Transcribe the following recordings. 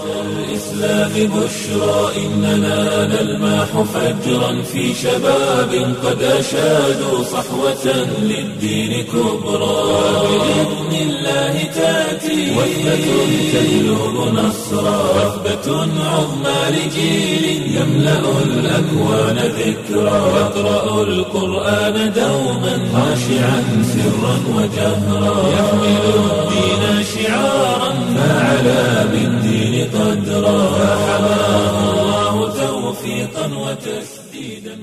الإسلام بشرى إننا نلمح فجرا في شباب قد أشادوا صحوة للدين كبرى بإذن الله تأتي وثبة تجلب نصرا وثبة عظمى لجيل يملأ الأكوان ذكرا يقرأ القرآن دوما خاشعا سرا وجهرا يحمل الدين شعارا فعلى بالدين قدرا فحماه الله توفيقا وتسديدا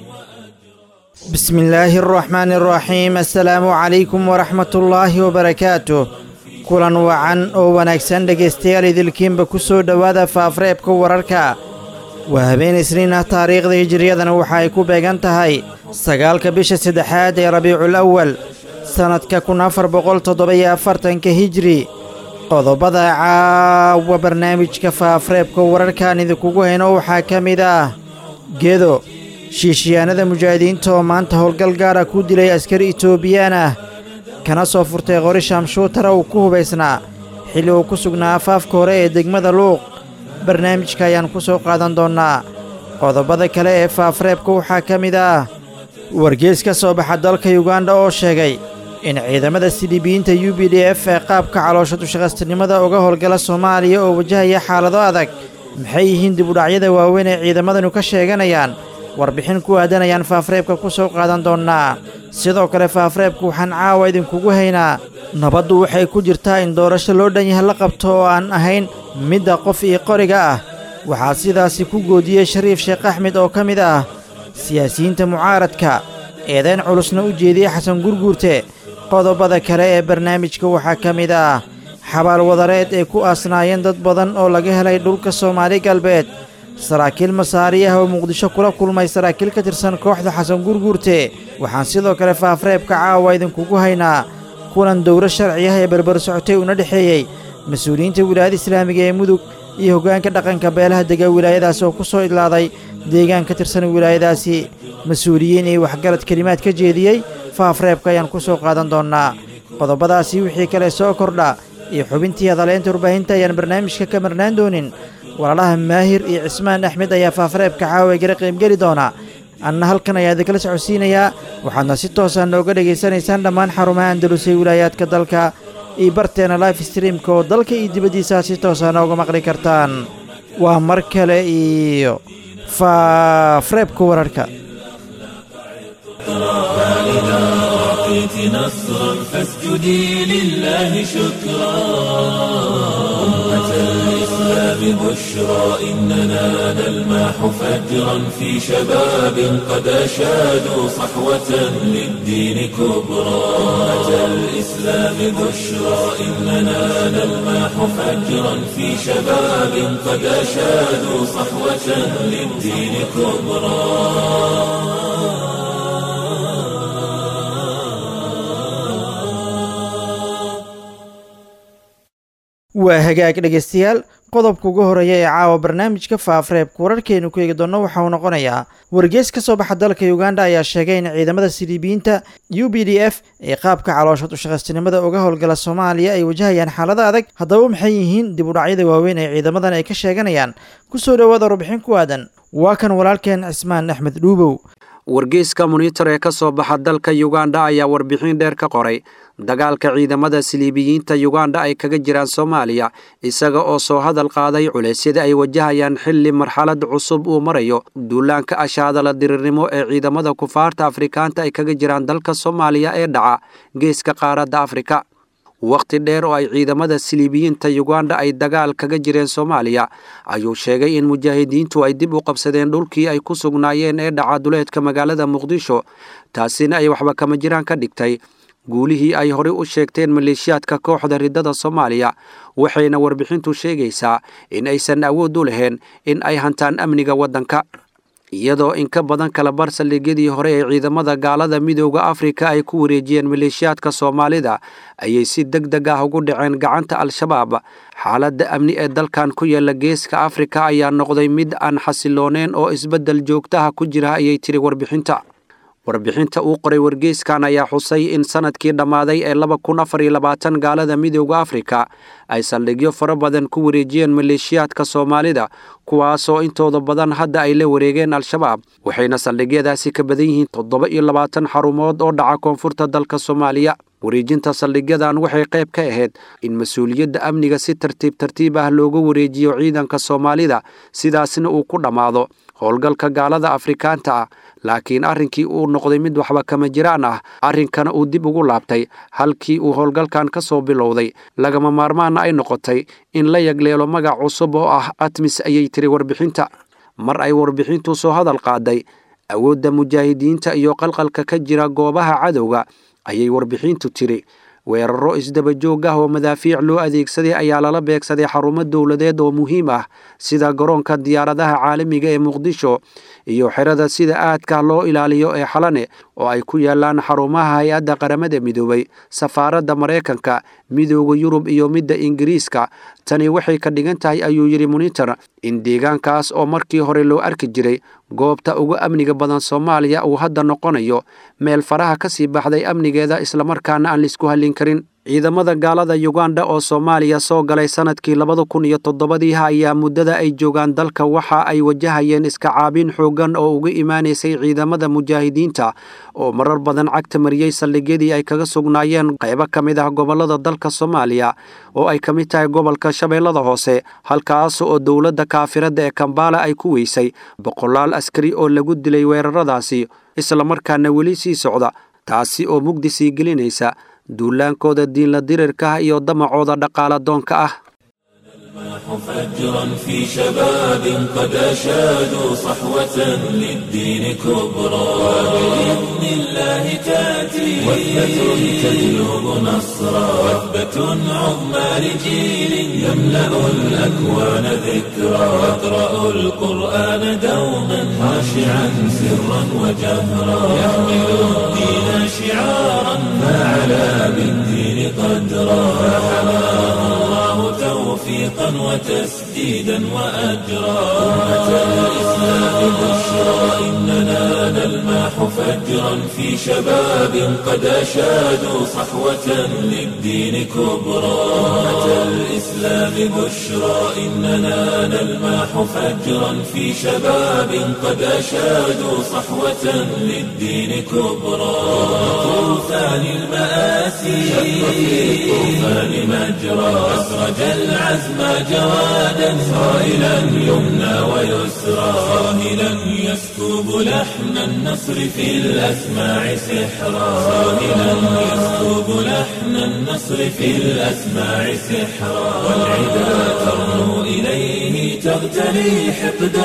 وأجرا بسم الله الرحمن الرحيم السلaamu calaykum waraxmat ullaahi wabarakaatuh kulan wacan oo wanaagsan dhegaystayaal idilkiinba ku soo dhowaada faafreebka wararka waa habeen isniin ah taariikhda hijiriyadana waxa ay ku beegan tahay sagaalka bisha saddexaad ee rabiicul awal sannadka kun afar boqol toddoba-iyo afartanka hijri qodobada caawa barnaamijka faafreebka wararkaan idinkugu hayno waxaa ka mid ah gedo shiishiyaanada mujaahidiinta oo maanta howlgal gaara ku dilay askari itoobiyaan ah kana soo furtay qori shaamshuutara uu ku hubaysnaa xilli uu ku sugnaa afaafka hore ee degmada luuq barnaamijka ayaan ku soo qaadan doonnaa qodobada kale ee faafreebka waxaa ka mid ah wargees ka soo baxa dalka yuganda oo sheegay in ciidamada sidibiyiinta u b d f ee qaabka caloosha dushaqastinimada uga howlgala soomaaliya oo wajahaya xaalado adag maxay yihiin dibudhacyada waaweyn ee ciidamadanu ka sheeganayaan warbixin ku aadanayaan faafreebka ku soo qaadan doonnaa sidoo kale faafreebka waxaan caawa idinkugu haynaa nabaddu waxay ku jirtaa in doorasho loo dhan yahay la qabto oo aan ahayn midda qof iyo qoriga ah waxaa sidaasi ku goodiyey shariif sheekh axmed oo ka mid ah siyaasiyiinta mucaaradka eedayn culusna u jeediyey xasan gurguurte qodobada kale ee barnaamijka waxaa ka mid ah xabaal wadareed ay ku aasnaayeen dad badan oo laga helay dhulka soomaali galbeed saraakiil masaariyaha oo muqdisho kula kulmay saraakiil ka tirsan kooxda xasan gurguurte waxaan sidoo kale faafreebka caawa idinkugu haynaa kulan dowro sharci ah ee berber socotay una dhexeeyey mas-uuliyiinta wilaayada islaamiga ee mudug iyo hoggaanka dhaqanka beelaha dega wilaayadaas oo ku soo idlaaday deegaan ka tirsan wilaayadaasi mas-uuliyiin iyo waxgarad kelimaad ka jeediyey faafreebka ayaan ku soo qaadan doonnaa qodobadaasi wixii kale soo kordha iyo xubintii hadaleynta warbaahinta ayaan barnaamijka ka marnaan doonin walaalaha maahir iyo cismaan axmed ayaa faafreebka caawa gara qaybgeli doona anna halkan ayaa idinkala socodsiinayaa waxaadna si toosa nooga dhegaysanaysaan dhammaan xarumaha andalusay wilaayaadka dalka iyo barteena life streamka oo dalka iyo dibaddiisaa si toosa nooga maqli kartaan waa mar kale iyo faafreebka wararka فإذا أعطيت نصرا فاسجدي لله شكرا أمة الإسلام بشرى إننا نلمح فجرا في شباب قد أشادوا صحوة للدين كبرى أمة الإسلام بشرى إننا نلمح فجرا في شباب قد أشادوا صحوة للدين كبرى waa hagaag dhegaystayaal qodobka ugu horeeya ee caawa barnaamijka faafreebka wararkeenu ku eegi doonno waxa uu noqonayaa wargees ka soo baxa dalka uganda ayaa sheegay in ciidamada sidibiyiinta u b d f ee qaabka caloosha dushaqastinimada uga howlgala soomaaliya ay wajahayaan xaalado adag haddaba maxay yihiin dib udhacyada waaweyn ee ciidamadan ay ka sheeganayaan ku soo dhowaada warbixin ku aadan waa kan walaalkeen cismaan axmed dhuubow wargeyska monitor ee ka soo baxa dalka yuganda ayaa warbixin dheer ka qoray dagaalka ciidamada siliibiyiinta yuganda ay kaga jiraan soomaaliya isaga oo soo hadal qaaday culeysyada ay wajahayaan xilli marxalad cusub uu marayo duulaanka ashaadala dirirnimo ee ciidamada kufaarta afrikaanta ay kaga jiraan dalka soomaaliya ee dhaca geeska qaaradda afrika wakhti dheer oo ay ciidamada siliibiyiinta yuganda ay dagaal kaga jireen soomaaliya ayuu sheegay in mujaahidiintu ay dib u qabsadeen dhulkii ay ku sugnaayeen ee dhaca duleedka magaalada muqdisho taasina ay waxba kama jiraan ka dhigtay guulihii ay horey u sheegteen maleeshiyaadka kooxda riddada soomaaliya waxayna warbixintu sheegaysaa in aysan awood u lahayn in ay hantaan amniga waddanka iyadoo in ka badan kala bar saldhigyadii hore ee ciidamada gaalada midooda afrika ay ku wareejiyeen maleeshiyaadka soomaalida ayay si deg deg ah ugu dhaceen gacanta al-shabaab xaaladda amni ee dalkan ku yaala geeska afrika ayaa noqday mid aan xasillooneen oo isbeddel joogtaha ku jira ayay tiri warbixinta warbixinta uu qoray wargeyskan ayaa xusay in sanadkii dhammaaday ee laba kun afar iyo labaatan gaalada midooda afrika ay saldhigyo fara badan ku wareejiyeen maleeshiyaadka soomaalida kuwaasoo intooda badan hadda ay la wareegeen al-shabaab waxayna saldhigyadaasi ka badan yihiin toddoba iyo labaatan xarumood oo dhaca koonfurta dalka soomaaliya wareejinta saldhigyadan waxay qayb ka ahayd in mas-uuliyadda amniga si tartiib tartiib ah looga wareejiyo ciidanka soomaalida sidaasna uu ku dhammaado howlgalka gaalada afrikaanta ah laakiin arrinkii uu noqday mid waxba kama jiraan ah arrinkana uu dib ugu laabtay halkii uu howlgalkan ka soo bilowday lagama maarmaana ay noqotay in la yagleelo magac cusub oo ah atmis ayay tiri warbixinta mar ay warbixintu soo hadal qaaday awoodda mujaahidiinta iyo qalqalka ka jira goobaha cadowga ayay warbixintu tiri weeraro isdaba joog ah oo madaafiic loo adeegsaday ayaa lala beegsaday xarumo dowladeed oo muhiim ah sida garoonka diyaaradaha caalamiga ee muqdisho iyo xerada sida aadka loo ilaaliyo ee xalane oo ay ku yaalaan xarumaha hay-adda qaramada midoobay safaaradda maraykanka midooda yurub iyo midda ingiriiska tani waxay ka dhigan tahay ayuu yidhi monitor in deegaankaas oo markii hore loo arki jiray goobta ugu amniga badan soomaaliya uu hadda noqonayo meel faraha ka sii baxday amnigeeda islamarkaana aan laisku hallin karin ciidamada gaalada yuganda oo soomaaliya soo galay sanadkii labada kun iyo toddobadii ayaa muddada ay joogaan dalka waxa ay wajahayeen iska caabin xooggan oo uga imaanaysay ciidamada mujaahidiinta oo marar badan cagta mariyey saldhigyadii ay kaga sugnaayeen qaybo ka mid ah gobollada dalka soomaaliya oo ay ka mid tahay gobolka shabeellada hoose halkaas oo dowladda kaafirada ee kambaala ay ku weysay boqolaal askari oo lagu dilay weeraradaasi islamarkaana weli sii socda taasi oo mugdi sii gelinaysa duulaankooda diinla dirirka ah iyo damacooda dhaqaala doonka ah فجرا في شباب قد أشادوا صحوة للدين كبرى وبإذن الله تأتي وثبة تجلب نصرا وثبة عظمى لجيل يملأ الأكوان ذكرا يقرأ القرآن دوما خاشعا سرا وجهرا يحمل الدين شعارا فعلى بالدين قدرا فحماه الله توفيقا وتسديدا وأجرا أمة الإسلام بشرى إننا نلماح فجرا في شباب قد أشادوا صحوة للدين كبرى أمة الإسلام بشرى إننا نلماح فجرا في شباب قد أشادوا صحوة للدين كبرى طوفان المآسي شق في الطوفان مجرى أسرج العزم جوادا صائلا يمنى ويسرى صاهلا يسكب لحن النصر في الأسماع سحرا صاهلا يسكب لحن النصر في الأسماع سحرا والعدا ترنو إليه تغتلي حقدا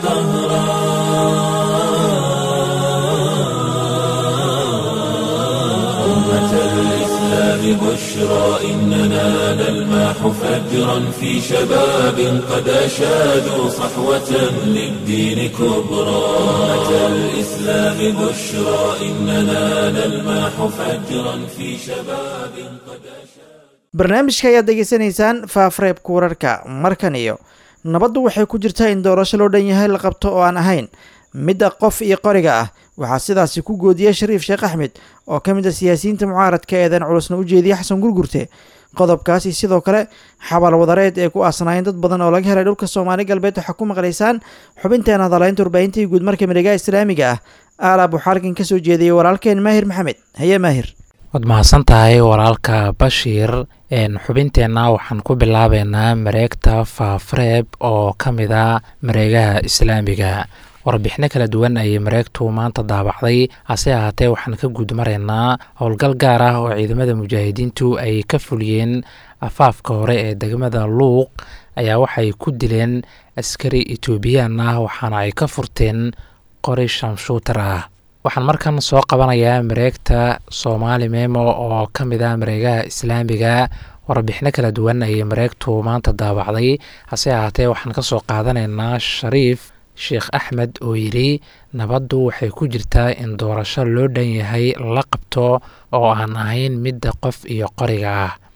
وقهرا أمة الإسلام بشرى إننا نلماح فجرا في شباب قد أشادوا صحوة للدين كبرى أمة الإسلام بشرى إننا نلماح فجرا في شباب قد أشادوا barnaamijka ayaad degeysanaysaan faafreebka wararka markan iyo nabaddu waxay ku jirtaa in doorasho loo dhan yahay la qabto oo aan ahayn midda qof iyo qoriga ah waxaa sidaasi ku goodiyey shariif sheekh axmed oo ka mid a siyaasiyiinta mucaaradka eedan culusna u jeediyey xasan gurgurte qodobkaasi sidoo kale xabal wadareed ee ku aasnaayeen dad badan oo laga helay dhulka soomaali galbeed waxaa ku maqlaysaan xubinteena hadalaynta warbaahintii guud marka miregaha islaamiga ah aala buxaalkan kasoo jeediyey walaalkeen maahir maxamed haye maahir waad mahadsan tahay walaalka bashiir xubinteenna waxaan ku bilaabeynaa mareegta faafreeb oo ka mid a mareegaha islaamiga warbixino kala duwan ayay mareegtu maanta daabacday hase ahaatee waxaan ka guudmaraynaa howlgal gaar ah oo ciidamada mujaahidiintu ay ka fuliyeen afaafka hore ee degmada luuq ayaa waxay ku dileen askari etoobiyaan ah waxaana ay ka furteen qori shamshuutar ah waxaan markan soo qabanayaa mareegta soomaali memo oo ka mid ah mareegaha islaamiga warbixino kala duwan ayay mareegtu maanta daabacday hase ahaatee waxaan kasoo qaadanaynaa shariif sheekh axmed oo yidhi nabaddu waxay ku jirtaa in doorasho loo dhan yahay la qabto oo aan ahayn midda qof iyo qoriga ah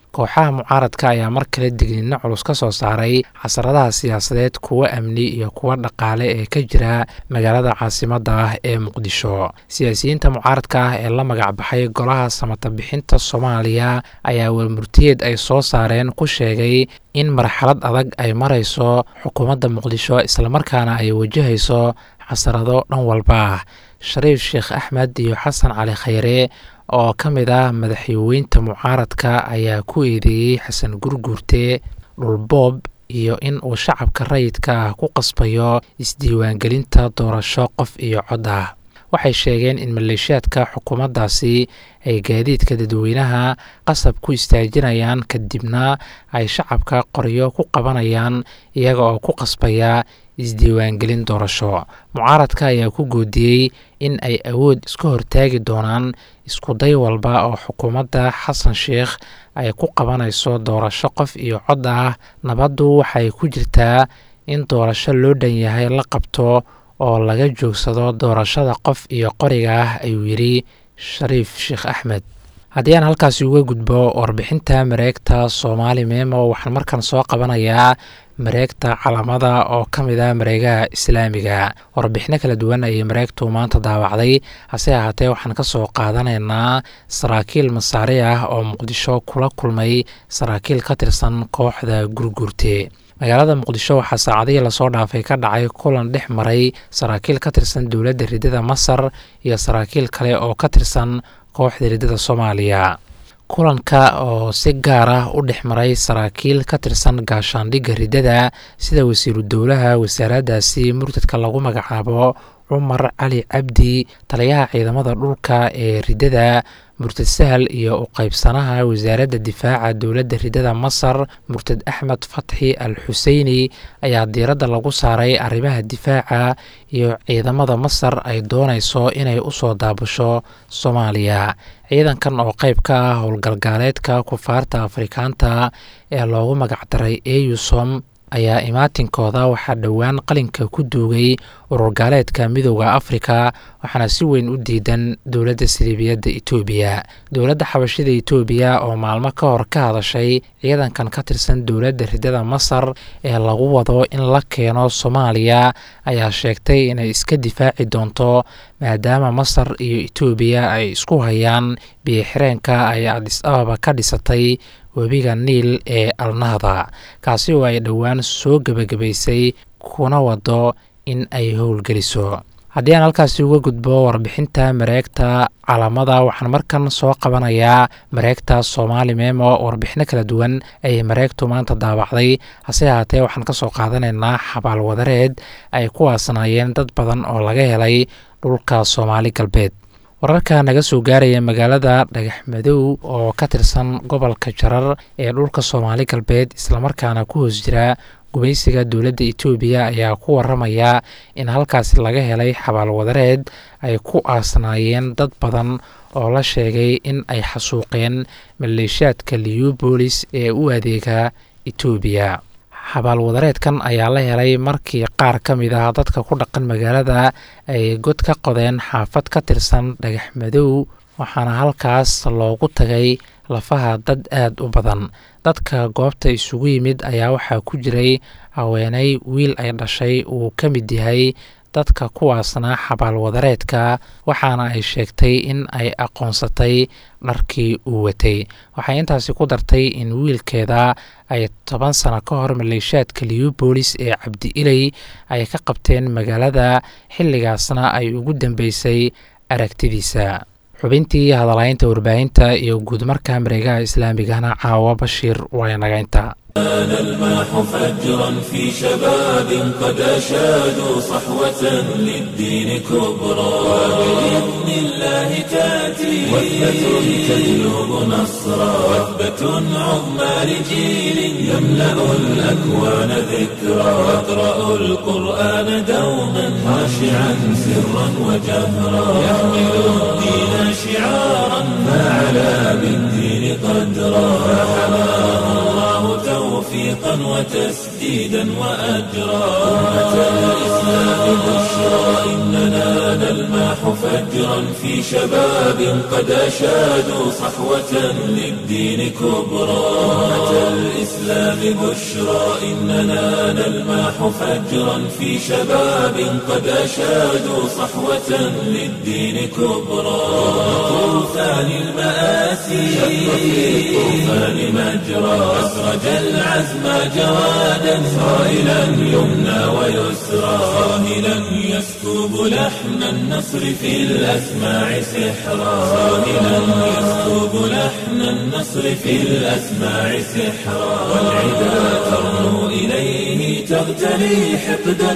kooxaha mucaaradka ayaa mar kale digniino culus ka soo saaray xasaradaha siyaasadeed kuwa amni iyo kuwa dhaqaale ee ka jira magaalada caasimadda ah ee muqdisho siyaasiyiinta mucaaradka ah ee la magac baxay golaha samata bixinta soomaaliya ayaa warmurtiyeed ay soo saareen ku sheegay in marxalad adag ay marayso xukuumadda muqdisho islamarkaana ay wajahayso xasarado dhan walba ah shariif sheekh axmed iyo xasan cali khayre oo ka mid ah madaxweynta mucaaradka ayaa ku eedeeyey xasan gurguurte dhulboob iyo in uu shacabka rayidka ah ku qasbayo isdiiwaangelinta doorasho qof iyo cod ah waxay sheegeen in maleeshiyaadka xukuumaddaasi ay gaadiidka dadweynaha qasab ku istaajinayaan kadibna ay shacabka qoryo ku qabanayaan iyaga oo ku qasbaya isdiiwaangelin doorasho mucaaradka ayaa ku goodiyey in ay awood iska hortaagi doonaan iskuday walba oo xukuumadda xasan sheikh ay ku qabanayso doorasho qof iyo cod ah nabaddu waxay ku jirtaa in doorasho loo dhan yahay la qabto oo laga joogsado doorashada qof iyo qoriga ah ayuu yidhi shariif sheekh axmed haddii aan halkaasi uga gudbo warbixinta mareegta soomaali meemo waxaan markan soo qabanayaa mareegta calamada oo ka mid ah mareegaha islaamiga warbixino kala duwan ayay mareegtu maanta daawacday hase ahaatee waxaan ka soo qaadanaynaa saraakiil masaari ah oo muqdisho kula kulmay saraakiil ka tirsan kooxda gurguurte magaalada muqdisho waxaa saacadihii lasoo dhaafay ka dhacay kulan dhex maray saraakiil ka tirsan dowladda ridada masar iyo saraakiil kale oo ka tirsan kooxda ridada soomaaliya kulanka oo si gaar ah u dhex maray saraakiil ka tirsan gaashaandhigga ridada sida wasiiru dowlaha wasaaraddaasi murtadka lagu magacaabo cumar cali cabdi taliyaha ciidamada dhulka ee ridada murtad sahal iyo u qaybsanaha wasaaradda difaaca dowladda ridada masar murtad axmed fatxi al xuseyni ayaa diiradda lagu saaray arrimaha difaaca iyo ciidamada masar ay doonayso inay usoo daabasho soomaaliya ciidankan oo qayb ka ah howlgalgaaleedka kufaarta afrikaanta ee loogu magacdaray eusom ayaa imaatinkooda waxaa dhowaan qalinka ku duugay ururgaaleedka midooda afrika waxaana si weyn u diidan dowladda siliibiyadda etoobiya dowladda xabashida etoobiya oo maalmo ka hor ka hadashay ciidankan ka tirsan dowladda ridada masar ee lagu wado in la keeno soomaaliya ayaa sheegtay inay iska difaaci doonto maadaama masar iyo etoobiya ay isku hayaan biyoxireenka ay adis ababa ka dhisatay webiga niil ee alnahda kaasi oo ay dhowaan soo gebagabaysay kuna wado in ay howlgeliso haddii aan halkaasi uga gudbo warbixinta mareegta calamada waxaan markan soo qabanayaa mareegta soomaali meemo warbixino kala duwan ayay mareegtu maanta daawacday hase ahaatee waxaan ka soo qaadanaynaa xabaal wadareed ay ku aasnaayeen dad badan oo laga helay dhulka soomaali galbeed wararka naga soo gaaraya magaalada dhagax madow oo ka tirsan gobolka jarar ee dhulka soomaali galbeed islamarkaana ku hoos jira gumaysiga dowladda etoobiya ayaa ku waramaya in halkaasi laga helay xabaal wadareed ay ku aasnaayeen dad badan oo la sheegay in ay xasuuqeen maleeshiyaadka liubolis ee u adeega etoobiya xabaal wadareedkan ayaa la helay markii qaar ka mid ah dadka ku dhaqan magaalada ay god ka qodeen xaafad ka tirsan dhagax madow waxaana halkaas loogu tagay lafaha dad aada u badan dadka goobta isugu yimid ayaa waxaa ku jiray haweeney wiil ay dhashay uu ka mid yahay dadka kuwaasna xabaal wadareedka waxaana ay sheegtay in ay aqoonsatay dharkii uu watay waxay intaasi ku dartay in wiilkeeda ay toban sano ka hor maleeshiyaadka liubolis ee cabdi iley ay ka qabteen magaalada xilligaasna ay ugu dambeysay aragtidiisa xubintii hadalaynta warbaahinta iyo guudmarka mareegaha islaamigana caawa bashiir waynagaynta كان الماح فجرا في شباب قد أشادوا صحوة للدين كبرى وبإذن الله تأتي وثبة تجلب نصرا وثبة عظمى لجيل يملأ الأكوان ذكرا يقرأ القرآن دوما خاشعا سرا وجهرا يحمل الدين شعارا ما علا بالدين قدرا فحماه الله توفيقا توفيقا وتسديدا وأجرا أمة الإسلام بشرى إننا نلمح فجرا في شباب قد أشادوا صحوة للدين كبرى أمة الإسلام بشرى إننا نلمح فجرا في شباب قد أشادوا صحوة للدين كبرى طوفان المآسي شق في الطوفان مجرى أسرج العزم جوادا صائلا يمنى ويسرى صاهلا يسكب لحن النصر في الأسماع سحرا صاهلا يسكب لحن النصر في الأسماع سحرا والعدا ترنو إليه تغتلي حقدا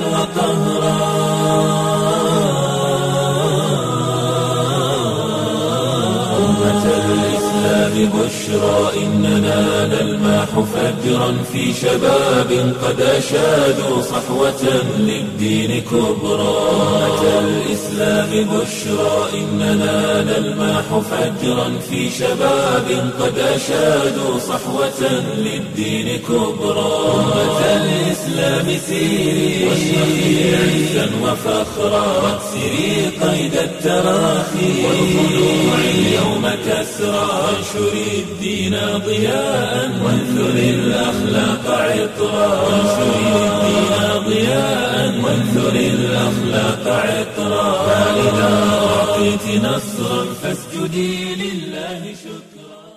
وقهرا أمة الإسلام بشرى إننا نلمح فجرا في شباب قد أشادوا صحوة للدين كبرى أمة الإسلام بشرى إننا نلمح فجرا في شباب قد أشادوا صحوة للدين كبرى أمة الإسلام سيري واشرقي عزا وفخرا واكسري قيد التراخي والخلوع اليوم كسرى وانشري الدين ضياء وانثري الأخلاق عطرا وانشري الدين ضياء وانثري الأخلاق عطرا فإذا أعطيت نصرا فاسجدي لله شكرا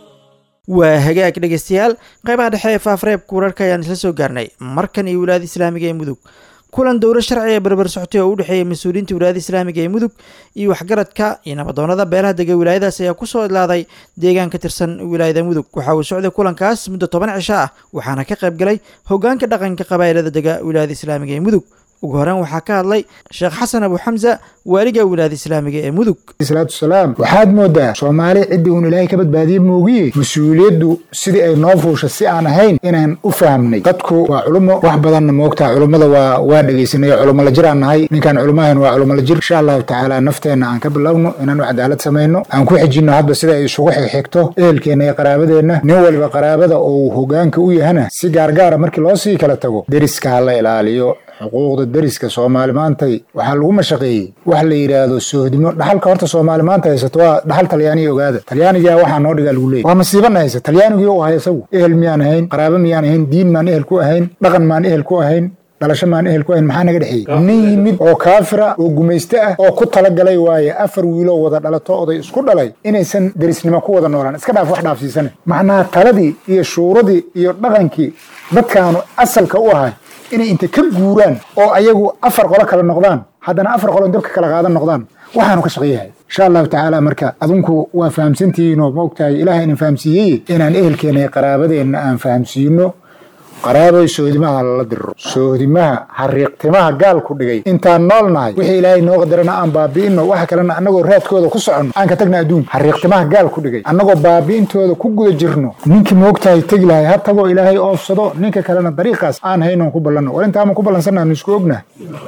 waa hagaag dhegeystayaal qaybaha dhexe ee faafreebka wararka ayaan isla soo gaarnay markan iyo wilaayada islaamiga ee mudug kulan dowlo sharci ee barbar socotay oo u dhexeeyay mas-uuliyiinta wilaayada islaamiga ee mudug iyo waxgaradka iyo nabadoonada beelaha dega wilaayadaas ayaa kusoo idlaaday deegaan ka tirsan wilaayada mudug waxa uu socday kulankaas muddo toban cisho ah waxaana ka qayb galay hogaanka dhaqanka qabaa'ilada dega wilaayada islaamiga ee mudug ugu horeen waxaa ka hadlay sheekh xasan abu xamsa waaliga wilaayada islaamiga ee mudug salaatu salaam waxaad moodaa soomaali ciddii uun ilaahay ka badbaadiye moogiye mas-uuliyaddu sidii ay noo fuusha si aan ahayn inaan u fahamnay dadku waa culummo wax badanna moogtaa culummada waa waa dhegaysanay culummo la jiraan nahay ninkaan culummahan waa culummo la jir insha allahu tacaala nafteenna aan ka bilowno inaanu cadaalad samayno aan ku xijinno hadba sida ay isugu xigxigto ehelkeenna iyo qaraabadeenna nin waliba qaraabada oo uu hogaanka u yahana si gaargaara markii loo sii kala tago deriska ha la ilaaliyo xuquuqda deriska soomaali maantay waxaa lagu mashaqeeyey wax la yidhaahdo soohdimo dhaxalka horta soomaali maanta haysato waa dhaxal talyaaniya ogaada talyaanigaa waxaa noo dhigaa lagu leeyay waa masiibana haysa talyaanigii u ahay isagu ehel miyaan ahayn qaraabo miyaan ahayn diin maan ehel ku ahayn dhaqan maan ehel ku ahayn dhalasho maan ehel ku ahayn maxaa naga dhexeeyey nin yimid oo kaafira oo gumayste ah oo ku talagalay waaye afar wiiloo wada dhalato oday isku dhalay inaysan derisnimo ku wada noolaan iska dhaaf wax dhaafsiisane macnaha taladii iyo shuuradii iyo dhaqankii dadkaanu asalka u ahay inay inta ka guuraan oo ayagu afar qolo kale noqdaan haddana afar qolo dabka kala qaadan noqdaan waxaanu ka shaqeeyahay insha allahu tacaala marka adinku waa fahamsantihiinoo maogtahay ilaah idin fahamsiiyey inaan ehelkeenna iyo qaraabadeenna aan fahamsiino qaraabay soodimaha lala diriro soodimaha xariiqtimaha gaalku dhigay intaan nool nahay wixii ilaahay noo qadarana aan baabi'ino waxa kalena annagoo raadkooda ku soconno aan ka tagna adduunka xariiqtimaha gaalku dhigay annagoo baabi'intooda ku guda jirno ninkii moogtahay tegi lahay ha tagoo ilaahay oofsado ninka kalena dariiqaas aan haynoon ku ballanno war intaama ku ballansannaanu isku ognahay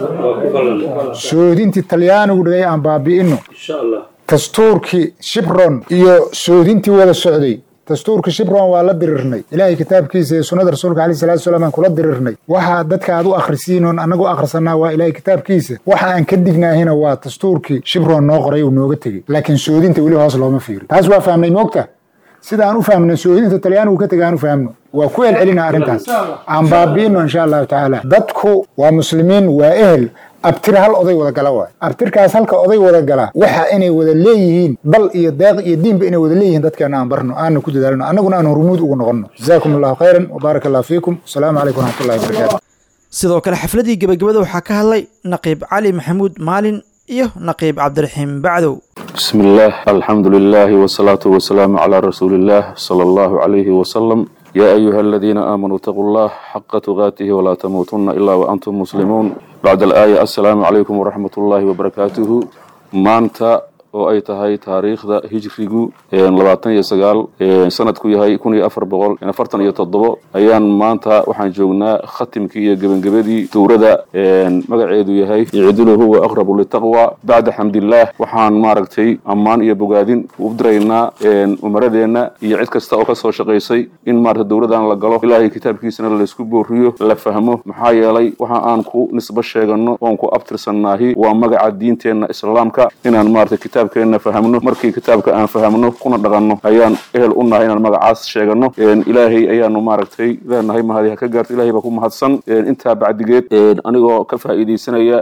soodintii talyaanigu dhigay aan baabi'ino dastuurkii shibron iyo soodintii wada socday dastuurka shibron waa la dirirnay ilaahay kitaabkiisa iyo sunnada rasuulka alayh salatu salaam aan kula dirirnay waxa dadka aad u akhrisiin oon annagu akhrisanaa waa ilaahay kitaabkiisa waxa aan ka dignaahina waa dastuurkii shibron noo qoray uu nooga tegey laakiin soodinta weli hoos looma fiiri taas waa fahmnay moogta sida aan u fahmnay soodinta talyaanigu ka tegay aan u fahmno waa ku celcelina arrintaas aan baabi'ino insha allahu tacaala dadku waa muslimiin waa ehel abtir hal oday wada gala waay abtirkaas halka oday wada gala waxa inay wada leeyihiin dal iyo deeq iyo diinba inay wada leeyihiin dadkeena aan barno aana ku dadaalno annaguna aan hormuud ugu noqonno jazaakum allahu khayran wbaaraka allahu fiikum asalaamu calaykum waraxmatullahi wabarakatu sidoo kale xafladii gebagabada waxaa ka hadlay naqiib cali maxamuud maalin iyo naqiib cabdiraxiim bacdow بسم الله الحمد لله والصلاة والسلام على رسول الله صلى الله عليه وسلم يا أيها الذين آمنوا اتقوا الله حق تقاته ولا تموتن إلا وأنتم مسلمون بعد الآية السلام عليكم ورحمة الله وبركاته maanta oo ay tahay taariikhda hijrigu labaatan iyo sagaal sanadku yahay kun iyo afar boqol afartan iyo toddobo ayaan maanta waxaan joognaa khatimkii iyo gebagabadii dowrada magaceedu yahay icdilu huwa aqrabu litaqwa bacda xamdillaah waxaan maaragtay ammaan iyo bogaadin u diraynaa umaradeenna iyo cid kasta oo kasoo shaqaysay in maarata dowladan la galo ilaahay kitaabkiisana laysku booriyo la fahmo maxaa yeelay waxa aan ku nisbo sheegano oon ku abtirsannaahi waa magaca diinteenna islaamka inaan maarata kitaabkeenna fahamno markii kitaabka aan fahamno kuna dhaqanno ayaan ehel u nahay inaan magacaas sheegano ilaahay ayaanu maaragtay leenahay mahadi ha ka gaarto ilahay baa ku mahadsan intaa bacdigeed anigoo ka faa'iidaysanaya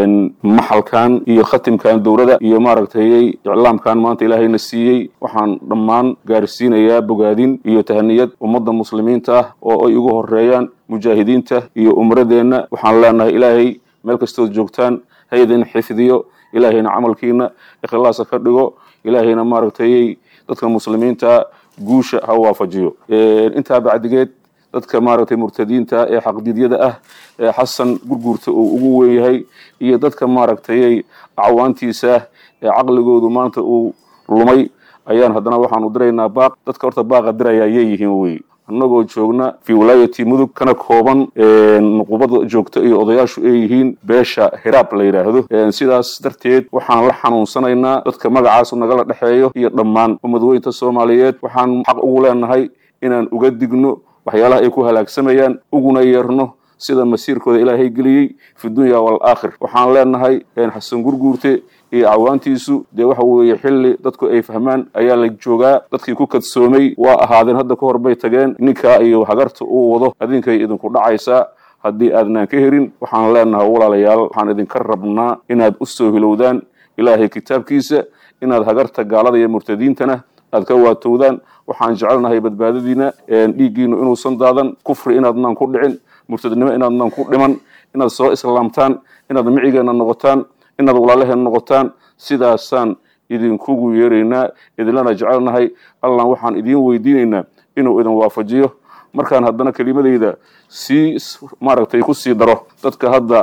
maxalkan iyo khatimkan dowlada iyo maaragtay iclaamkan maanta ilaahayna siiyey waxaan dhammaan gaarsiinayaa bogaadin iyo tahaniyad ummadda muslimiinta ah oo ay ugu horeeyaan mujaahidiinta iyo umradeenna waxaan leenahay ilaahay meel kastood joogtaan ha idin xifdiyo ilaahayna camalkiina ikhlaasa ka dhigo ilaahayna maaragtay dadka muslimiinta guusha ha waafajiyo intaa bacdigeed dadka maaragtay murtadiinta ee xaqdidyada ah ee xasan gurguurta uu ugu weyn yahay iyo dadka maaragtay acwaantiisa ee caqligoodu maanta uu lumay ayaan haddana waxaanu diraynaa baaq dadka horta baaqa diraya ayay yihiin wey annagoo joogna fi wilaayati mudug kana kooban nuqubada joogta iyo odayaashu ay yihiin beesha hiraab la yidhaahdo sidaas darteed waxaan la xanuunsanaynaa dadka magacaas nagala dhexeeyo iyo dhammaan ummadweynta soomaaliyeed waxaan xaq ugu leenahay inaan uga digno waxyaalaha ay ku halaagsamayaan uguna yeerno sida masiirkooda ilaahay geliyey fi dunya waalaakhir waxaan leenahay xasan gurguurte iyo cawaantiisu dee waxa weeye xilli dadku ay fahmaan ayaa la joogaa dadkii ku kadsoomay waa ahaadeen hadda ka hor bay tageen ninkaa iyo hagarta uu wado adinkay idinku dhacaysaa haddii aadnaan ka herin waxaan leenahay walaalayaal waxaan idinka rabnaa inaad u soo hilowdaan ilaahay kitaabkiisa inaad hagarta gaalada iyo murtadiintana aad ka waatowdaan waxaan jecelnahay badbaadadiina dhiiggiinu inuusan daadan kufri inaadnaan ku dhicin murtadnimo inaadnaan ku dhiman inaad soo islaamtaan inaad micigeena noqotaan inaad walaalaheen noqotaan sidaasaan idinkugu yeeraynaa idinlana jecelnahay allan waxaan idiin weydiinaynaa inuu idin waafajiyo markaan haddana kelimadayda sii maaragtay ku sii daro dadka hadda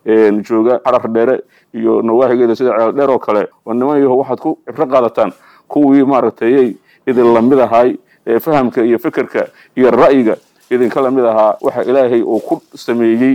jooga xarar dheere iyo nawaaxigeeda sida ceel dheer oo kale waa niman yaho waxaad ku cibro qaadataan kuwii maaragtayay idin lamid ahay ee fahamka iyo fekerka iyo ra'yiga idinka lamid ahaa waxa ilaahay uu ku sameeyey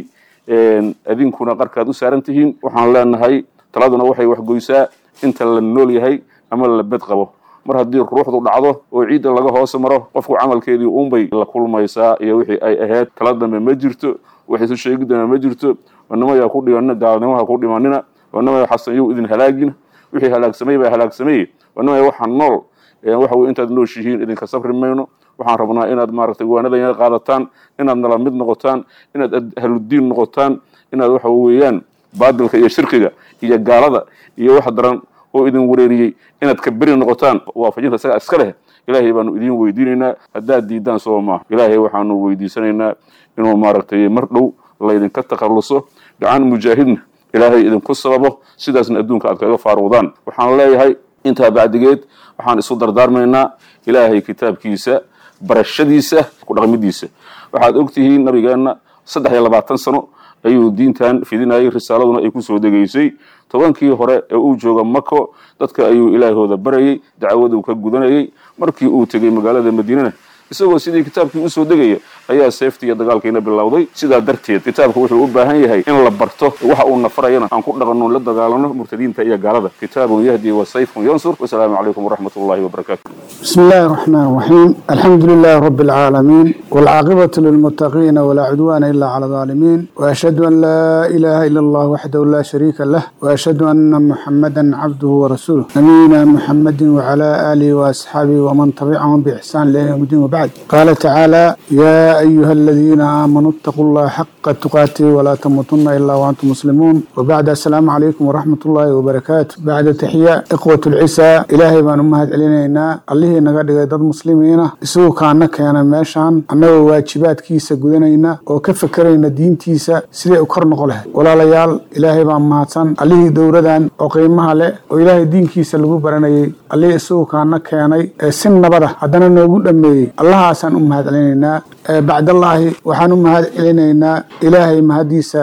adinkuna qarkaad u saaran tihiin waxaan leenahay taladuna waxay waxgoysaa inta la nool yahay ama la bed qabo mar haddii ruuxdu dhacdo oo ciidda laga hoos maro qofku camalkeedii uunbay la kulmaysaa iyo wixii ay ahayd tala dambe ma jirto wax isu sheegidana ma jirto wanamayaa ku dhimanina gaalnimaha ku dhimanina wanamaya xasan yow idin halaagina wixii halaagsamay baa halaagsamay wanamaya waxaan nool waxa weye intaad nooshihiin idinka sabri mayno waxaan rabnaa inaad maaragtay waanadayna qaadataan inaad nala mid noqotaan inaad ahludiin noqotaan inaad waxa weeyaan baadilka iyo shirkiga iyo gaalada iyo wax daran oo idin wareeriyey inaad ka beri noqotaan waafajinta isaga iska leh ilaahay baanu idiin weydiinaynaa haddaad diidaan soo maaha ilaahay waxaanu weydiisanaynaa inuu maaragtay mar dhow laydinka takhalluso gacan mujaahidna ilaahay idinku sababo sidaasna adduunka aad kaga faaruudaan waxaan leeyahay intaa bacdigeed waxaan isu dardaarmaynaa ilaahay kitaabkiisa barashadiisa ku dhaqmidiisa waxaad ogtihiin nabigeenna saddex iyo labaatan sano ayuu diintan fidinayay risaaladuna ay kusoo degaysay tobankii hore ee uu jooga mako dadka ayuu ilaahooda barayay dacwaduu ka gudanayay markii uu tegey magaalada madiinana isagoo sidii kitaabkii usoo degaya ayaa seeftii iyo dagaalkiina bilowday sidaa darteed kitaabku wuxuu u baahan yahay in la barto waxa uu nafarayana aan ku dhaqanno la dagaalano murtadiinta iyo gaalada kitaabun yahdi wa sayfun yansur wasalaamu calaykum waraxmat ullahi wabarakaatu بسم الله الرحمن الرحيم الحمد لله رب العالمين والعاقبة للمتقين ولا عدوان إلا على الظالمين وأشهد أن لا إله إلا الله وحده لا شريك له وأشهد أن محمدا عبده ورسوله نبينا محمد وعلى آله وأصحابه ومن تبعهم بإحسان إلى يوم الدين وبعد قال تعالى يا أيها الذين آمنوا اتقوا الله حق تقاته ولا تموتن إلا وأنتم مسلمون وبعد السلام عليكم ورحمة الله وبركاته بعد تحية إخوة العسى إلهي بان أمهد علينا الله naga dhigay dad muslimiina isagoo kaana keena meeshaan annagoo waajibaadkiisa gudanayna oo ka fekerayna diintiisa siday u kor noqo lahayd walaalayaal ilaahay baa mahadsan allihii dowladan oo qiimaha leh oo ilaahay diinkiisa lagu baranayay allihii isagoo kaana keenay ee si nabada haddana noogu dhammeeyey allahaasaan u mahad celinaynaa bacdallaahi waxaan u mahad celinaynaa ilaahay mahadiisa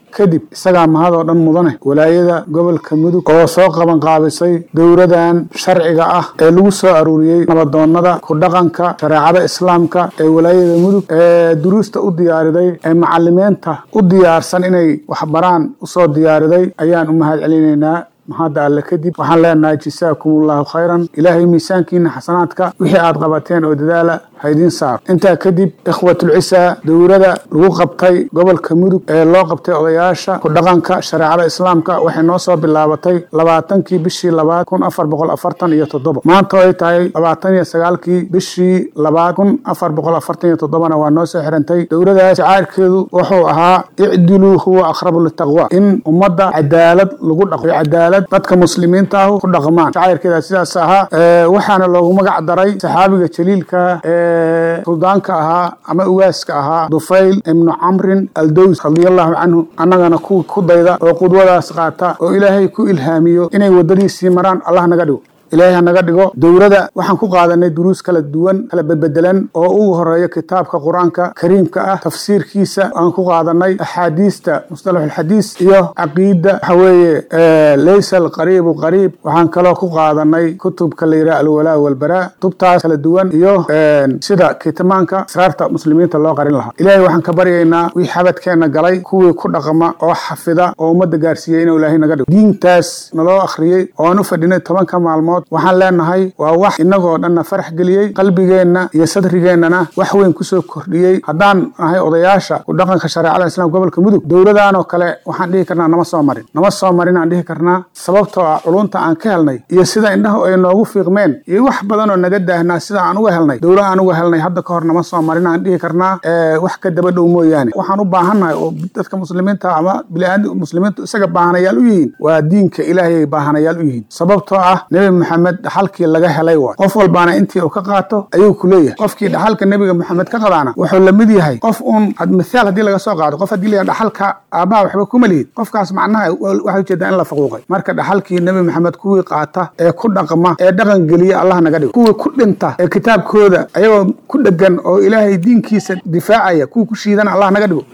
kadib isagaa mahadoo dhan mudane walaayada gobolka mudug oo soo qaban qaabisay dowladan sharciga ah ee lagu soo aruuriyey nabadoonada ku dhaqanka shareecada islaamka ee walaayada mudug ee duruusta u diyaariday ee macalimiinta u diyaarsan inay waxbaraan usoo diyaariday ayaan u mahad celinaynaa mahadda alle kadib waxaan leenahay jasaakum allahu khayran ilaahay miisaankiina xasanaadka wixii aad qabateen oo dadaala haydiin saar intaa kadib ikhwatulcisaa dowlada lagu qabtay gobolka mudug ee loo qabtay odayaasha ku dhaqanka shareecada islaamka waxay noo soo bilaabatay labaatankii bishii labaad kun afar boqol afartan iyo toddoba maanta oo ay tahay labaatan iyo sagaalkii bishii labaad kun afar boqol afartan iyo toddobana waa noo soo xirantay dowladaas shacaarkeedu wuxuu ahaa icdiluu huwa aqrabu litaqwa in ummadda cadaalad lagu dhaqo cadaalad dadka muslimiinta ah ku dhaqmaan shacairkeeda sidaas ahaa waxaana loogu magac daray saxaabiga jaliilka ee suldaanka ahaa ama ugaaska ahaa dufayl ibnu camrin aldows radiallahu canhu annagana kuwa ku dayda oo qudwadaas qaata oo ilaahay ku ilhaamiyo inay waddadiisii maraan allah naga dhigo ilaahay ha naga dhigo dowlada waxaan ku qaadanay duruus kala duwan kala bedbedelan oo ugu horeeya kitaabka qur-aanka kariimka ah tafsiirkiisa aan ku qaadanay axaadiista mustalaxulxadiis iyo caqiida waxa weeye laysa alqariibu qariib waxaan kaloo ku qaadanay kutubka la yidhaha alwalaa walbaraa kutubtaas kala duwan iyo sida kitmaanka asraarta muslimiinta loo qarin lahaa ilaahay waxaan ka baryaynaa wii xabadkeenna galay kuwii ku dhaqma oo xafida oo ummadda gaarsiiyey inuu ilaahay naga dhigo diintaas naloo akhriyey oo aan u fadhinay tobanka maalmood waxaan leenahay waa wax innagoo dhanna farax geliyey qalbigeenna iyo sadrigeennana wax weyn kusoo kordhiyey haddaan nahay odayaasha ku dhaqanka shareecada islaamka gobolka mudug dowladaanoo kale waxaan dhihi karnaa nama soo marin nama soo marin aan dhihi karnaa sababtoo ah culunta aan ka helnay iyo sida indhahu ay noogu fiiqmeen iyo wax badanoo naga daahnaa sida aan uga helnay dowla aan uga helnay hadda ka hor nama soo marin aan dhihi karnaa wax ka daba dhow mooyaane waxaan u baahannahay oo dadka muslimiinta ama biliaad muslimiintu isaga baahanayaal u yihiin waa diinka ilaahay baahanayaal u yihiin sababtoo ah nebi maxamed dhaxalkii laga helay waay qof walbaana intii uu ka qaato ayuu ku leeyahay qofkii dhaxalka nebiga maxamed ka qadaana wuxuu la mid yahay qof uun mithaal haddii laga soo qaado qof haddii la dhaxalka aabbaha waxba kuma lihid qofkaas macnaha waxay ujeedaa in la faquuqay marka dhaxalkii nebi maxamed kuwii qaata ee ku dhaqma ee dhaqan geliya allah naga dhigo kuwii ku dhinta ee kitaabkooda ayagoo ku dhegan oo ilaahay diinkiisa difaacaya kuwii ku shiidana allah naga dhigo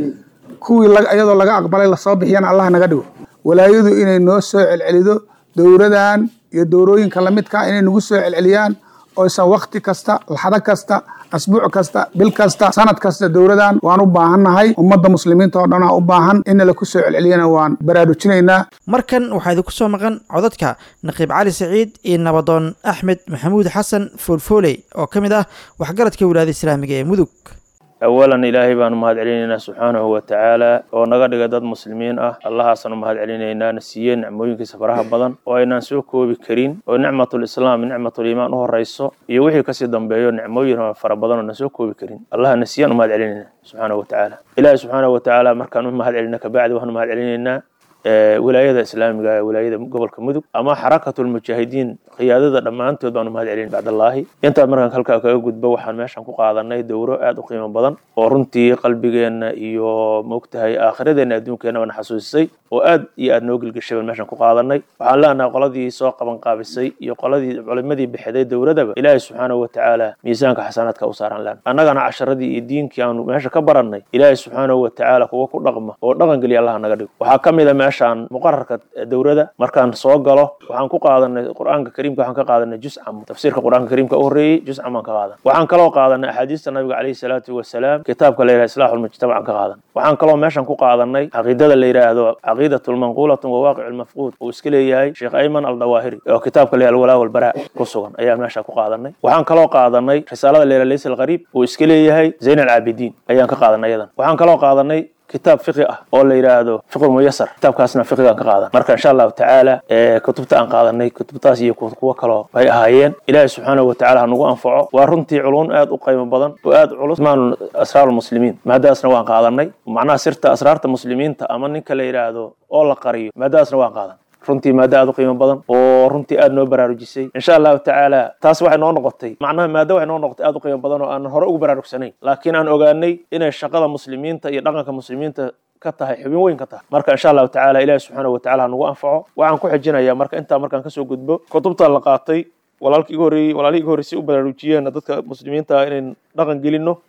kuwii iyadoo laga aqbalay lasoo bixiyana allah naga dhigo walaayadu inay noo soo celcelido dowladan iyo dowrooyinka lamidka inay nagu soo celceliyaan oysan wakti kasta laxdo kasta asbuuc kasta bil kasta sanad kasta dowladan waan u baahannahay ummadda muslimiinta oo dhan aa u baahan in la ku soo celceliyana waan baraarujinaynaa markan waxaa idinku soo maqan codadka naqiib cali saciid iyo nabadoon axmed maxamuud xasan foolfooley oo ka mid ah waxgaradka wilaayada islaamiga ee mudug awalan ilaahay baanu mahad celinaynaa subxaanahu wa tacaala oo naga dhiga dad muslimiin ah allahaasaanu mahad celinaynaa na siiyey nicmooyinkiisa faraha badan oo aynaan soo koobi karin oo nicmatulislaam nicmatuliimaan u horayso iyo wixii kasii dambeeyo nicmooyin fara badan oo na soo koobi karin allaha na siiyaan u mahad celinaynaa subxaanahu wa tacaala ilaahay subxaanahu wa tacaala markaan u mahad celina kabacdi waxaanu mahad celinaynaa wilaayada islaamiga ee wilaayada gobolka mudug ama xarakatulmujaahidiin qiyaadada dhammaantood baanu mahad celin bacdallaahi intaad markaan halkaa kaga gudbo waxaan meeshan ku qaadanay dowro aad u qiimo badan oo runtii qalbigeenna iyo moogtahay aakhiradeenna adduunkeenna bana xasuusisay oo aad iyo aad noo gelgeshay baan meeshan ku qaadanay waxaan leenahay qoladii soo qaban qaabisay iyo qoladii culimadii bixiday dowladaba ilaahay subxaanahu wa tacaala miisaanka xasanaadka u saaran leen annagana casharadii iyo diinkii aanu meesha ka barannay ilaahay subxaanahu wa tacaala kuwa ku dhaqma oo dhaqan geliya allaha naga dhigo waxaa ka mid a meeshaan muqararka dowladda markaan soo galo waxaan ku qaadanay qur-aanka kariimka waxaan ka qaadanay juscam tafsiirka qur-aanka kariimka u horreeyey juscam baan ka qaadan waxaan kaloo qaadanay axaadiista nabiga calayhi salaatu wasalaam kitaabka la yidhaha islaaxu lmujtamac aan ka qaadan waxaan kaloo meeshan ku qaadanay caqiidada la yidhaahdo caqiidatun manquulatun wa waaqicu lmafquud uu iska leeyahay sheekh ayman aldawaahiri oo kitaabka la yidhaha alwalaa walbaraa ku sugan ayaan meesha ku qaadanay waxaan kaloo qaadanay risaalada la yidhaha laysa alqariib uu iska leeyahay zayn alcaabidiin ayaan ka qaadanay iyadan waxaan kaloo qaadanay kitaab fiqi ah oo la yidhaahdo fiqu muyasar kitaabkaasna fiqigaan ka qaadan marka insha allahu tacaala kutubta aan qaadanay kutubtaas iyo kuwo kaloo bay ahaayeen ilaahi subxaanahu wa tacala ha nagu anfaco waa runtii culun aad u qiimo badan oo aad culus maanu asraar lmuslimiin maadaasna waan qaadanay macnaha sirta asraarta muslimiinta ama ninka la yidhaahdo oo la qariyo maadaasna waan qaadan runtii maado aad u qiimo badan oo runtii aad noo baraarujisay insha allahu tacaala taas waxay noo noqotay macnaha maado waxay noo noqotay aad u qiimo badan oo aan hore ugu baraarugsanayn laakiin aan ogaanay inay shaqada muslimiinta iyo dhaqanka muslimiinta ka tahay xubin weyn ka tahay marka insha allahu tacaala ilahi subxaanahu wa tacala ha nagu anfaco waxaan ku xijinayaa marka intaa markaan kasoo gudbo kutubta la qaatay walaalkii iga horreeyey walaalihii iga horreysay u baraarujiyeen dadka muslimiinta ah inayn dhaqan gelino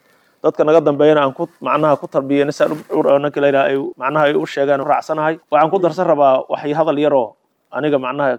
dadka naga dambeeyana aan ku macnaha ku tarbiyeyna saan ninka la yidhaha ay macnaha ay u sheegaan raacsanahay waxaan ku darsan rabaa waxay hadal yaroo aniga macnaha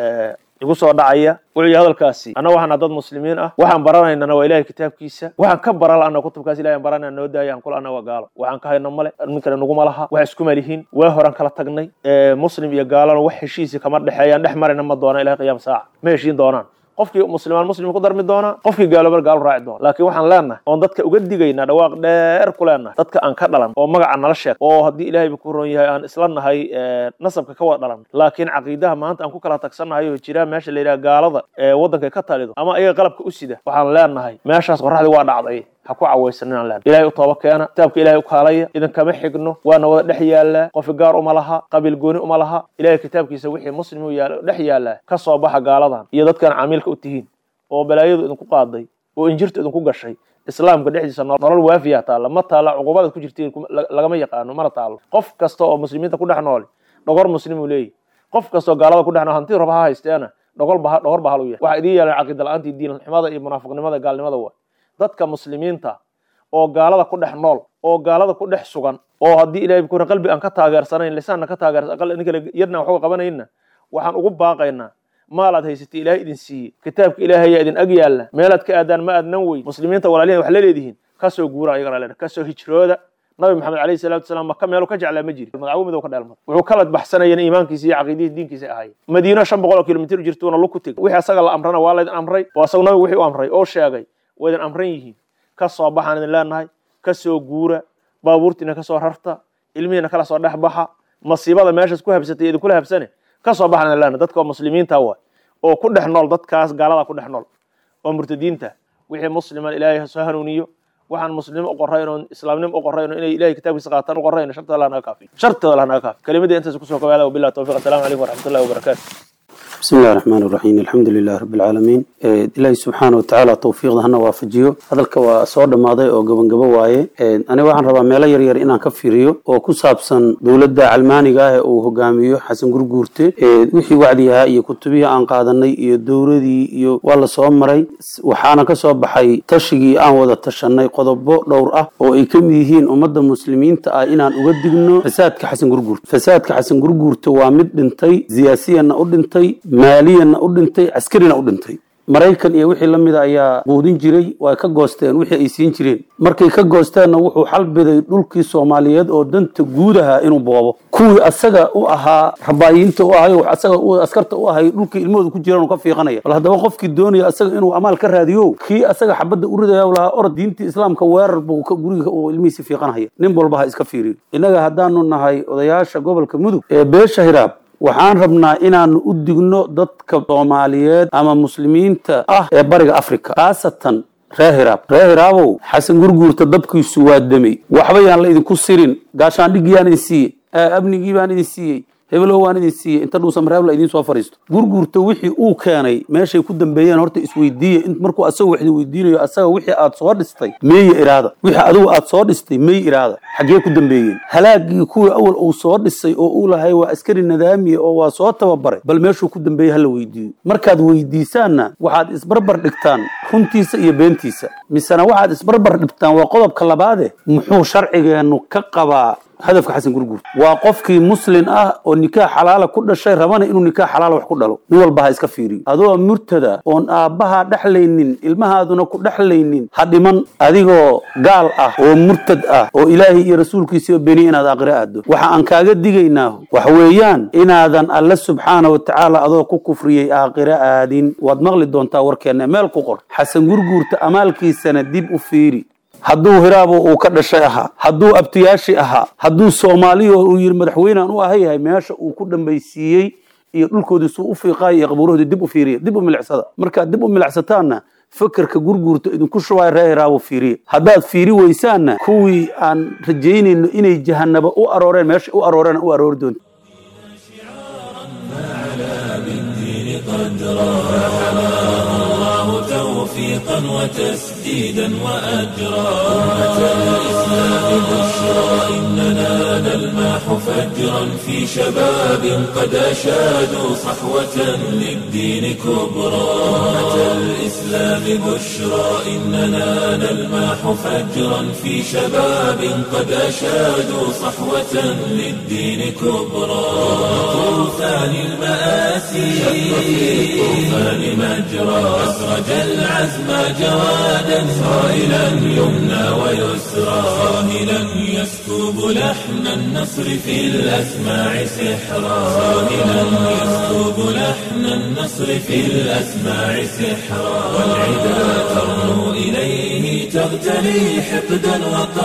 igu soo dhacaya wuxuu hadalkaasi anna waxaana dad muslimiin ah waxaan baranaynana waa ilahay kitaabkiisa waxaan ka bara la'ana kutubkaas ilahay aan baranayna noo daaya aan kula ana waa gaalo waxaan ka hayno male ninkana naguma laha wax iskuma lihiin waa horan kala tagnay muslim iyo gaalana wax heshiisi kama dhexeeyaan dhex marayna ma doona ilahay qiyaam saaca ma heshiin doonaan qofkii muslimaan muslim ku darmi doonaa qofkii gaaloobana gaalo raaci doona laakiin waxaan leenahay oon dadka uga digaynaa dhawaaq dheer ku leenahay dadka aan ka dhalan oo magaca nala sheeg oo haddii ilaahay ku ron yahay aan isla nahay nasabka ka wada dhalan laakiin caqiidaha maanta aan ku kala tagsannahay oo jira meesha la yidhaha gaalada ee waddanka ka talido ama ayaga qalabka u sida waxaan leenahay meeshaas qorraxdii waa dhacday ha ku cawaysaninaan leen ilahay u tooba keena kitaabka ilahay u kaalaya idinkama xigno waana wada dhex yaallaa qofi gaar uma laha qabiil gooni uma laha ilahay kitaabkiisa wixii muslim u yaal dhex yaallaa ka soo baxa gaaladan iyo dadkan camiilka u tihiin oo balaayadu idinku qaaday oo injirtu idinku gashay islaamka dhexdiisa nolol waafiya taalla ma taalla cuqubadaad ku jirtiin lagama yaqaano mana taallo qof kasta oo muslimiinta ku dhex nooli dhogor muslim uu leeyahy qof kastoo gaalada ku dhex nool hanti raba ha haysteena dhogol ba dhogor ba hal u yahay waxaa idiin yaalan caqiida la-aantii diin xumada iyo munaafiqnimada gaalnimada waa dadka muslimiinta oo gaalada ku dhex nool oo gaalada ku dhex sugan oo haddii ilahay kuna qalbi aan ka taageersanayn lisaanna ka taageersan ninka yarna waxuga qabanayna waxaan ugu baaqaynaa maalaad haysatay ilaahay idin siiyey kitaabka ilaahayaa idin ag yaalla meelaad ka aadaan ma aadnan wey muslimiinta walaalihin wax la leedihiin kasoo guura ayagana leena kasoo hijrooda nabi maxamed alayhi salaatu wasalaam maka meelu ka jeclaa ma jiri magacawo midow ka dheelmad wuxuu kala baxsanayeen iimaankiisa iyo caqiidihii diinkiisa ahaayeen madiino shan boqol oo kilomitir jirtuuna lug ku teg wixii asaga la amrana waa laydin amray oo asagu nabigu wixii u amray oo sheegay waa idin amran yihiin ka soo baxaan idin leenahay ka soo guura baabuurtiina ka soo rarta ilmihiina kala soo dhex baxa masiibada meeshaas ku habsatay idinkula habsane ka soo baxaan idin leenahay dadka oo muslimiinta waa oo ku dhex nool dadkaas gaalada ku dhex nool oo murtadiinta wixii musliman ilaahay soo hanuuniyo waxaan muslimnimo u qorayn oon islaamnimo u qorayn inay ilahay kitaabkiisa qaataan u qorayn shartooda allah naga kaafiyo shartooda allah naga kaafiyo kelimadii intaas kusoo kobaada wabillahi tawfiq assalamu calaykum waraxmatullahi wabarakaatu بسم الله الرحمن الرحيم الحمد لله رب العالمين إلهي سبحانه وتعالى توفيق هنا وافجيو هذا waa soo dhamaaday oo gabangabo waaye aniga waxaan rabaa meelo yaryar inaan ka fiiriyo oo ku saabsan dowladda calmaaniga ah ee uu hogaamiyo xasan gurguurte wixii wacdi ahaa iyo kutubihii aan qaadanay iyo dowladii iyo waa la soo maray waxaana ka soo baxay tashigii aan wada tashanay qodobo dhowr ah oo ay ka mid yihiin ummadda muslimiinta ah inaan uga digno fasaadka xasan gurguurte fasaadka xasan gurguurte waa mid dhintay siyaasiyanna u dhintay maaliyanna u dhintay caskarina u dhintay maraykan iyo wixii la mida ayaa quudin jiray waa ka goosteen wixii ay siin jireen markay ka goosteenna wuxuu xalbiday dhulkii soomaaliyeed oo danta guud ahaa inuu boobo kuwii asaga u ahaa rabaayiinta u ahay asaga askarta u ahay dhulkii ilmahooda ku jiraan uu ka fiiqanaya bal haddaba qofkii doonaya asaga inuu amaal ka raadiyo kii asaga xabadda u ridaya lahaa orod diintii islaamka weerar buu guriga uu ilmihiisi fiiqanhaya nin walba ha iska fiiriyo innaga haddaanu nahay odayaasha gobolka mudug ee beesha hiraab waxaan rabnaa inaanu u digno dadka soomaaliyeed ama muslimiinta ah ee bariga africa khaasatan reer hiraab reer hiraabow xasan gurguurta dabkiisu waa demey waxba yaan la idinku sirin gaashaandhigiyaan idin siiyey amnigii baan idin siiyey hebelow waan idin siiyey inta dhuusa mareebla idiin soo fariisto gurguurta wixii uu keenay meeshay ku dambeeyeen horta isweydiiya markuu asaga wax idin weydiinayo asaga wixii aad soo dhistay meeya iraada wixii adigu aad soo dhistay meey iraada xaggee ku dambeeyeen halaagii kuwii awal uu soo dhisay oo uu lahay waa askari nadaamiya oo waa soo tababaray bal meeshuu ku dambeeyey hala weydiiyo markaad weydiisaanna waxaad isbarbar dhigtaan runtiisa iyo beentiisa misena waxaad isbarbar dhigtaan waa qodobka labaade muxuu sharcigeennu ka qabaa hadafka xasan gurguur waa qofkii muslin ah oo nikaax xalaala ku dhashay rabana inuu nikaax xalaala wax ku dhalo nin walba ha iska fiiriyo adoo murtada oon aabbaha dhexlaynin ilmahaaduna ku dhexlaynin ha dhiman adigoo gaal ah oo murtad ah oo ilaahay iyo rasuulkiisiiba beni inaad aqri aado waxa aan kaaga digaynaa wax weeyaan inaadan alle subxaana wa tacaala adoo ku kufriyey aakhiro aadin waad maqli doontaa warkeenna meel ku qor xasan gurguurta amaalkiisana dib u fiiri hadduu hiraabo uu ka dhashay ahaa hadduu abtiyaashi ahaa hadduu soomaaliyo uu yidhi madaxweynean u ahayahay meesha uu ku dhambaysiiyey iyo dhulkoodii suu u fiiqaayo iyo qabuurahoodii dib u fiiriya dib u milicsada markaad dib u milicsataanna fakerka gurguurta idinku shubaayo reer hiraabo fiiriya haddaad fiiri weysaanna kuwii aan rajaynayno inay jahanaba u arooreen meesha u arooreen u aroori doonta توفيقا وتسديدا وأجرا أمة الإسلام بشرى إننا نلمح فجرا في شباب قد أشادوا صحوة للدين كبرى أمة الإسلام بشرى إننا نلمح فجرا في شباب قد أشادوا صحوة للدين كبرى طوفان المآسي شق في الطوفان مجرى أسرج العزم جوادا صائلا يمنى ويسرى صاهلا يسكب لحن النصر في الأسماع سحرا صاهلا يسكب لحن النصر في الأسماع سحرا والعدا ترنو إليه تغتلي حقدا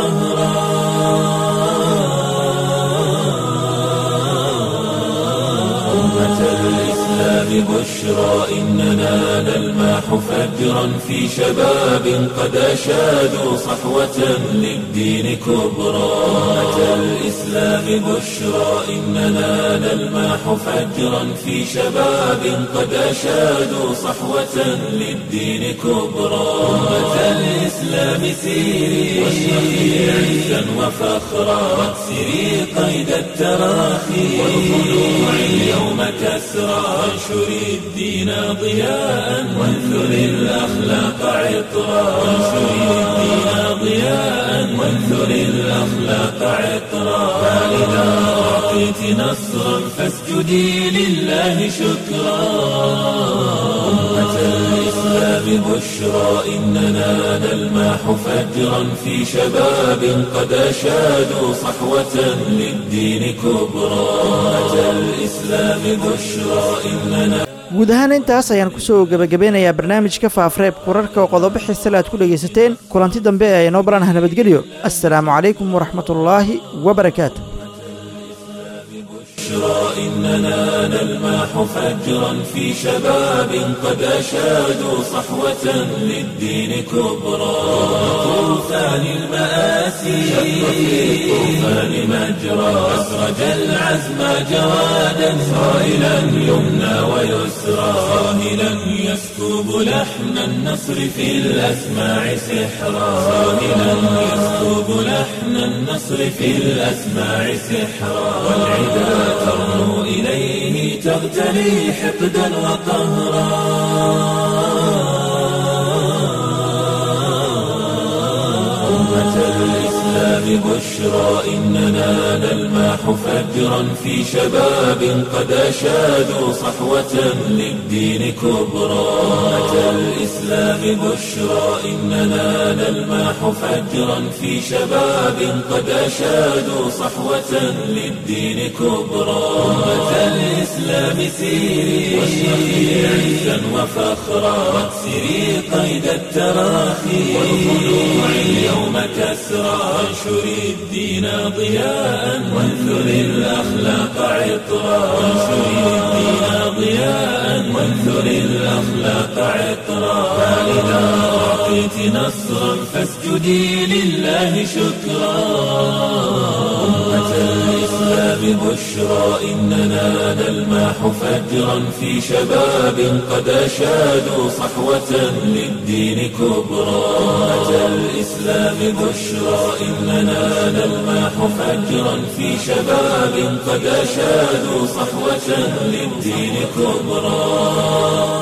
وقهرا أمة الإسلام بشرى إننا نلمح فجرا في شباب قد أشادوا صحوة للدين كبرى أمة الإسلام بشرى إننا نلمح فجرا في شباب قد أشادوا صحوة للدين كبرى أمة الإسلام سيري واشرقي عزا وفخرا واكسري قيد التراخي والخلوع اليوم كسرى وانشري الدين ضياء وانثري الأخلاق عطرا وانشري الدين ضياء وانثري الأخلاق عطرا فإذا أعطيت نصرا فاسجدي لله شكرا أمة الإسلام بشرى إننا نلمح فجرا في شباب قد أشادوا صحوة للدين كبرى أمة الإسلام بشرى إننا guud ahaan intaas ayaan kusoo gebagabeynayaa barnaamijka faafreeb kurarka oo qodobo xiisale aad ku dhegaysateen kulanti dambe ee inoo baranah nabadgelyo assalaamu calaykum waraxmatullaahi wabarakaatu بشرى إننا نلمح فجرا في شباب قد أشادوا صحوة للدين كبرى طوفان المآسي شق في الطوفان مجرى أسرج العزم جوادا صائلا يمنى ويسرى صاهلا يسكب لحن النصر في الأسماع سحرا صاهلا يسكب لحن النصر في الأسماع سحرا والعدا ترنو إليه تغتلي حقدا وقهرا أمة الإسلام بشرى إننا نلمح فجرا في شباب قد أشادوا صحوة للدين كبرى أمة الإسلام بشرى إننا نلمح فجرا في شباب قد أشادوا صحوة للدين كبرى أمة الإسلام سيري واشرقي عزا وفخرا واكسري قيد التراخي والخلوع اليوم كسرى وانشري الدين ضياء وانثري الأخلاق عطرا وانشري الدين ضياء وانثري الأخلاق عطرا فإذا أعطيت نصرا فاسجدي لله شكرا أمة الإسلام بشرى إننا نلمح فجرا في شباب قد أشادوا صحوة للدين كبرى أمة الإسلام بشرى إننا نلمح فجرا في شباب قد أشادوا صحوة للدين كبرى